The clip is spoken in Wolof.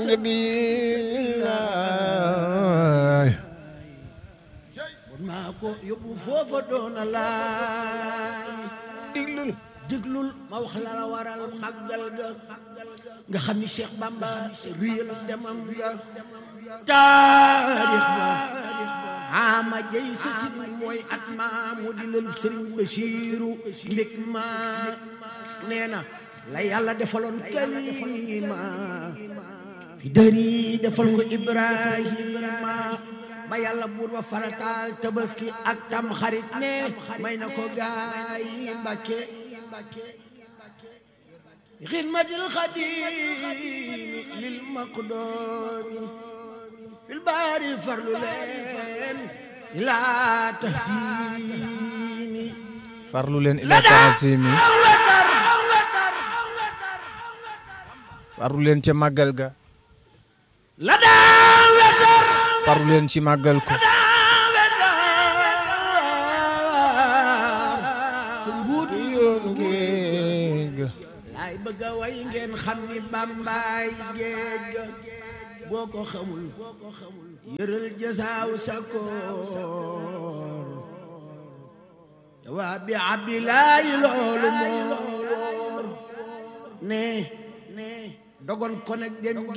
sang bi laay bon maa ko yóbbu foofa doona laay diglul déglul ma wax la la waral màggal ga nga xam ni Cheikh Bamba ruyal demam ga taarix ba ama jay sasin mooy at ma mu di lelu Sëriñ Bachiru mbég ma nee na la yàlla defaloon kalima fi dëri defal ko Ibrahima ba yàlla buur ba farataal tabaski ak tam xarit ne may na ko gaay yi Mbàkke xidmatil xadimi lil maqdoomi fil baari farlu leen ilaa tahsini farlu leen ila taasimi farlu leen ca màggal ga la daa wetar farlu leen ci màggal ko su mbuuti géej ga laay bëgg a way ngeen xam ni bambaay géej ga boo ko xamul yëral jasaaw sa koor jawaa bi abdilaayi loolu moo wóor ne dogon ko nag dem